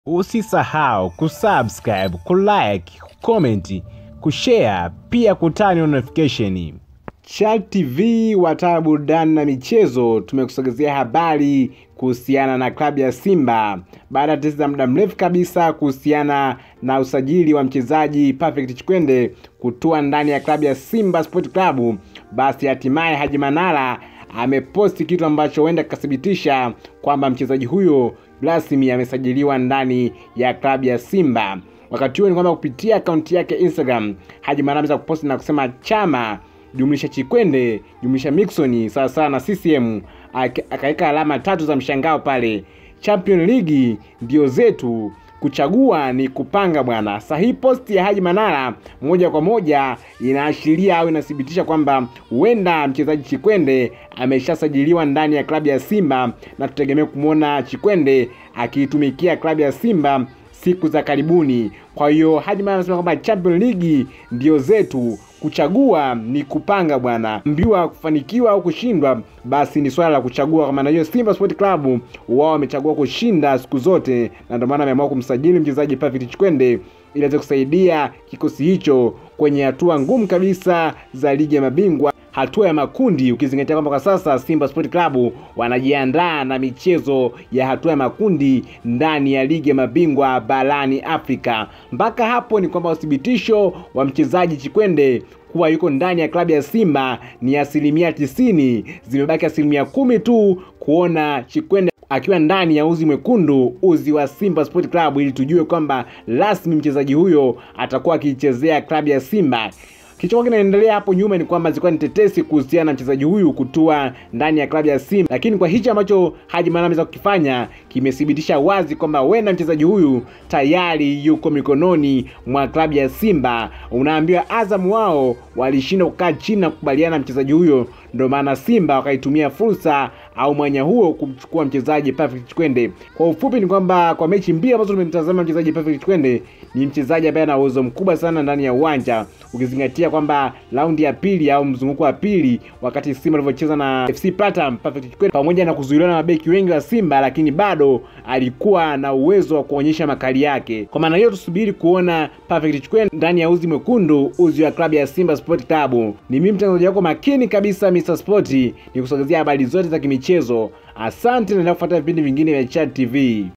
Usisahau kusubscribe, kulike, kucomment, kushare pia kutani notification. Chal TV wataa burudani na michezo, tumekusogezea habari kuhusiana na klabu ya Simba baada ya tetesi za muda mrefu kabisa kuhusiana na usajili wa mchezaji Perfect Chikwende kutua ndani ya klabu ya Simba Sport Club. Basi hatimaye Haji Manara ameposti kitu ambacho huenda kikathibitisha kwamba mchezaji huyo rasmi amesajiliwa ndani ya klabu ya Simba. Wakati huo ni kwamba kupitia akaunti yake Instagram, Haji Manara ameweza kuposti na kusema chama jumlisha Chikwende jumlisha Mixon sawa sawa na CCM, akaweka alama tatu za mshangao pale. Champion League ndio zetu, kuchagua ni kupanga bwana. Sasa hii posti ya Haji Manara moja kwa moja inaashiria au inathibitisha kwamba huenda mchezaji Chikwende ameshasajiliwa ndani ya klabu ya Simba na tutegemea kumwona Chikwende akiitumikia klabu ya Simba siku za karibuni. Kwa hiyo Haji Manara anasema kwamba Champion League ndio zetu, kuchagua ni kupanga bwana. Mbiwa kufanikiwa au kushindwa, basi ni swala la kuchagua. Kwa maana hiyo, Simba Sport Club wao wamechagua kushinda siku zote, na ndio maana wameamua kumsajili mchezaji Perfect Chikwende ili aweze kusaidia kikosi hicho kwenye hatua ngumu kabisa za ligi ya mabingwa hatua ya makundi, ukizingatia kwamba kwa sasa Simba Sport Club wanajiandaa na michezo ya hatua ya makundi ndani ya ligi ya mabingwa barani Afrika. Mpaka hapo ni kwamba uthibitisho wa mchezaji Chikwende kuwa yuko ndani ya klabu ya Simba ni asilimia tisini. Zimebaki asilimia kumi tu kuona Chikwende akiwa ndani ya uzi mwekundu, uzi wa Simba Sport Club, ili tujue kwamba rasmi mchezaji huyo atakuwa akiichezea klabu ya Simba. Kilichokuwa kinaendelea hapo nyuma ni kwamba zilikuwa ni tetesi kuhusiana na mchezaji huyu kutua ndani ya klabu ya Simba, lakini kwa hichi ambacho Haji Manara ameweza kukifanya kimethibitisha wazi kwamba huenda mchezaji huyu tayari yuko mikononi mwa klabu ya Simba. Unaambiwa Azam wao walishindwa kukaa chini na kukubaliana na mchezaji huyo, ndio maana Simba wakaitumia fursa au mwanya huo kumchukua mchezaji Perfect Chikwende. Kwa ufupi ni kwamba kwa mechi mbili ambazo tumemtazama mchezaji Perfect Chikwende, ni mchezaji ambaye ana uwezo mkubwa sana ndani ya uwanja, ukizingatia kwamba raundi ya pili au mzunguko wa pili, wakati Simba alivyocheza na FC Platinum, Perfect Chikwende pamoja na kuzuiliwa na mabeki wengi wa Simba, lakini bado alikuwa na uwezo wa kuonyesha makali yake. Kwa maana hiyo, tusubiri kuona Perfect Chikwende ndani ya uzi mwekundu, uzi wa klabu ya Simba Sport Club. Ni mimi mtangazaji wako makini kabisa Mr. Sport, ni kusogezea habari zote za kimichezo. Asante, naendelea kufuata vipindi vingine vya Chat TV.